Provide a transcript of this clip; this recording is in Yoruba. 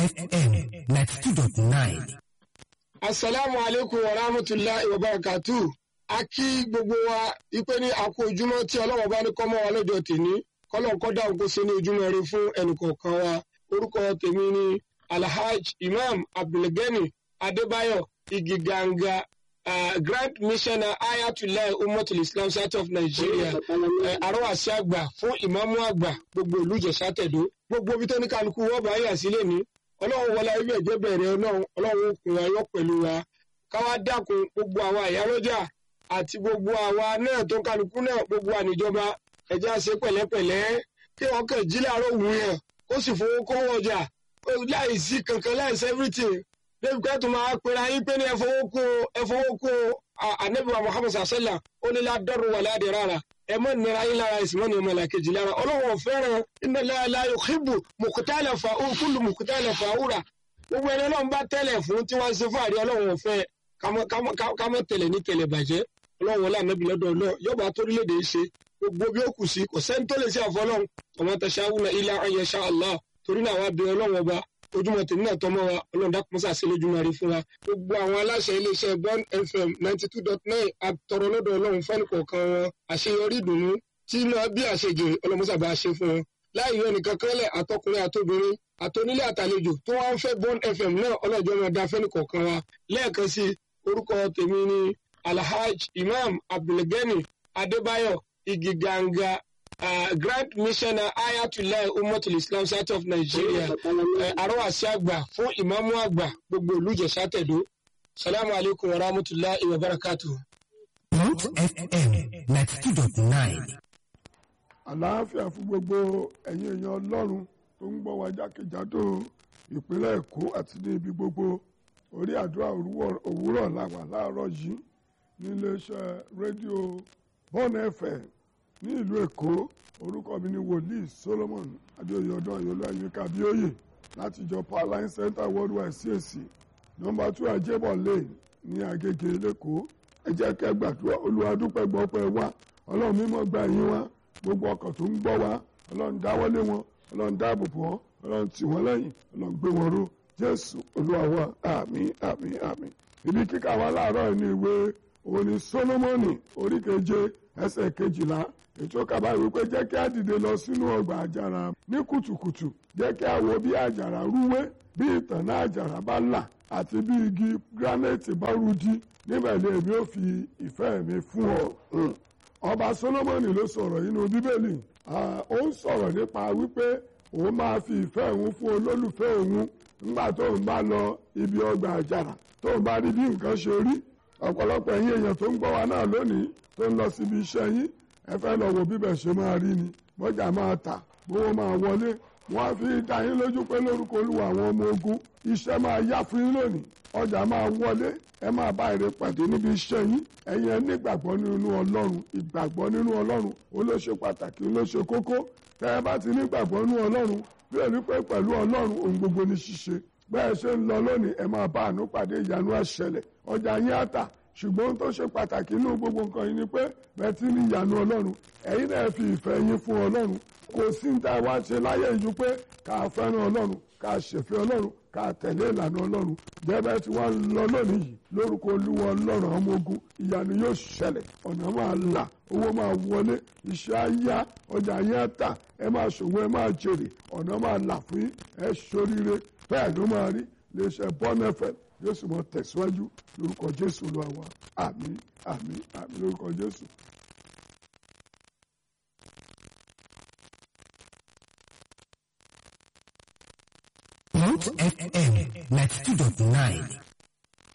FM ninety two dot nine. asalaamu aleykum wa rahmatulahi wa barakatu a kí gbogbo wa ipe ní àkó ojúmọ́ tí ọlọ́wọ́ bá ní kọ́mọ́ wa lọ́jọ́ tèmi kọ́lọ́n kọ́ dáhùn kó ṣe ní ojúmọ́ rẹ fún ẹnìkọ̀ọ̀kan wa orúkọ tèmi ni alhaj imam abdulgani adébáyọ̀ igiganga uh, grand missioner ayatollah umatul islam south of nigeria arọ́wàsí àgbà fún ìmáàmù àgbà gbogbo ìlú ìjẹ̀ṣà tẹ̀dó gbogbo ibi tó ní kálukú wọ́n bá yà sílẹ̀ ní ọlọ́run wọlé ibẹ̀ jẹ́ bẹ̀rẹ̀ ọlọ́run ọlọ́run òkun ayọ́ pẹ̀lú wa káwá dákun gbogbo àwa ìyálọ́jà àti gbogbo àwa náà tó kálukú náà gbogbo àníjọba ẹ̀já ṣe pẹ̀lẹ́pẹ̀lẹ́ kí wọ́n kàn jí láàárọ̀ wù yẹn kó sì fowó kówó ọjà láì sí kankan láì sí everything débi pé tó máa pera yín pé ní ẹ fowó kó ẹ fowó kó anabiwa muhammed sasala ó ní ládọ́rù wà ládì rárá ẹ mọ nira yín lára ìsìnmọ́ ní ọmọ ìlàkejì lára ọlọ́wọ́ fẹ́ràn iná láyò kíbu mùkútàlẹ̀ fà ó kúlù mùkútàlẹ̀ fà ó rà gbogbo ẹni ọlọ́run bá tẹ̀lẹ̀ fún tí wọ́n ṣe fàárí ọlọ́wọ́ fẹ́ kámọ́ tẹ̀lẹ̀ ní tẹ̀lẹ̀ bàjẹ́ ọlọ́wọ́ lànàbí lọ́dọ̀ ọlọ́ yọba torílẹ̀-èdè ṣe gbogbo bí ó kù sí kò sẹ́ni tó lè ṣe àfọlọ́run ọmọ tẹ̀síáwùnà ilá ayẹṣà allah torí náà wá bí ọlọ́run ọba ojúmọ́ tèmi náà tọmọ wa ọlọ́run dákun mọ́sá sí lójúmọ́ rí fún wa gbogbo àwọn aláṣẹ iléeṣẹ́ bond fm ninety two dot nine àtọ̀rọ̀ lọ́dọ̀ ọlọ́run fẹ́ni kọ̀ọ̀kan wọn àṣeyọrí ìdùnnú tí náà bí àṣejèrè ọlọ́mọsá bá ṣe fún wọn láì yọ nìkan kẹ́lẹ̀ àtọkùnrin àtobìnrin àtonílé àtàlejò tó wá ń fẹ́ bond fm náà ọlọ́jọ́ máa dá fẹ́ni kọ̀ọ̀kan wa lẹ́ẹ̀kan sí orúkọ tèmi ni alhaj imam abdulgani adébáyọ̀ igiganga uh, grand missioner ayatollah umatul islam south of nigeria arọ́wàsí àgbà fún ìmáàmù àgbà gbogbo ìlú ìjẹ̀ṣà tẹ̀dó salamu alaykum wa rahmatulahi wa barakatu. Mount FM ninety two dot nine. àlàáfíà fún gbogbo ẹ̀yin èèyàn ọlọ́run tó ń gbọ́ wa jákèjádò ìpínlẹ̀ èkó àti ní ibi gbogbo orí àdúrà òwúrọ̀ làwà láàárọ̀ yìí níléeṣẹ́ rédíò bọ́ọ̀nù ẹ̀fẹ̀ ní ìlú èkó orúkọ mi ni wòlíì solomon adéoyè ọdún ayọlọ ayíká bíóyè láti ìjọ powerline center worldwide cac nọmba two ajébọ lane ní agége lẹ́kọ̀ọ́ ẹ jẹ́ kẹ́ gbàdúrà olùwàdúpẹ́ gbọ́pẹ́ wá ọlọ́run mímọ́ gba yín wá gbogbo ọkàn tó ń gbọ́ wá ọlọ́run dáwọ́lé wọn ọlọ́run dáàbò bò wọ́n ọlọ́run tì wọ́n lẹ́yìn ọlọ́run gbé wọn ró jésù olúwa wa àmín àmín àmín ibi kíkà wa láàárọ̀ ní ìwé òní solomoni orí keje ẹsẹ̀ kejìlá ètò kaba wípé jẹ́ kí a dìde lọ sínú ọgbà àjàrà ní kùtùkùtù jẹ́ kí a wo bí àjàrà rúwé bí ìtànná àjàrà bá là àti bí igi granite bá rújí níbẹ̀ ni èmi ò fi ìfẹ́ mi fún ọ. ọba solomoni ló sọ̀rọ̀ nínú bíbélì ó ń sọ̀rọ̀ nípa wípé òun máa fi ìfẹ́ òun fún olólùfẹ́ òun nígbà tóun bá lọ ibi ọgbà àjàrà tóun bá rí bí nǹkan ṣe rí ọ̀pọ̀lọpọ̀ ẹ̀yin èèyàn tó ń gbọ́ wa náà lónìí tó ń lọ síbi iṣẹ́ yín ẹ fẹ́ lọ wo bíbẹ̀ ṣe máa rí ni bọ́jà máa tà bówó máa wọlé wọ́n á fi dá yín lójú pé lórúkọ olúwa àwọn ọmọ ogun iṣẹ́ máa yá fún yín lónìí ọjà máa wọlé ẹ máa bá èrè pàdé níbi iṣẹ́ yín ẹ̀yin ẹ nígbàgbọ́ nínú ọlọ́run ìgbàgbọ́ nínú ọlọ́run ó ló ṣe pàtàkì ó ló ṣe kókó tẹ́ ẹ bá ti nígbàgbọ́ nínú ọlọ́run bí ẹni pé pẹ̀lú ọlọ́run ohun gbogbo ní ṣíṣe bẹ́ẹ̀ ṣe ń lọ lónìí ẹ máa bá àánú pàdé ìyanu àṣẹlẹ̀ ọjà yín á tà ṣùgbọ́n tó ṣe pàtàkì inú gbogbo nǹkan yìí ni pé bẹ́ẹ̀ tí ní ìyanu ọlọ́run ẹ̀yin náà fi ìfẹ́ yín fún ọlọ́run kò sí ní tá a wá ṣe láyé ìjú pé ká fẹ́ràn ọlọ́run ká ṣèfẹ́ ọlọ́run ká tẹ̀lé ìlànà ọlọ́run jẹ́bẹ́ tí wọ́n lọ lónìí yìí lórúkọ olúwa ọlọ́run ọmọ ogun ìyanu yóò ṣẹlẹ̀ ọ̀nà máa là owó máa wọlé iṣẹ́ á yá ọjà yẹn á tà ẹ máa ṣòwò ẹ máa jèrè ọ̀nà máa là fún yín ẹ ṣoríire bẹ́ẹ̀ ló máa rí iléeṣẹ́ bọ́nẹ́fẹ̀ yóò sì mọ tẹ̀síwájú lórúkọ jésù lọ àwa àmín àmín àmín lórúkọ jésù. Mount FM ninety two dot nine.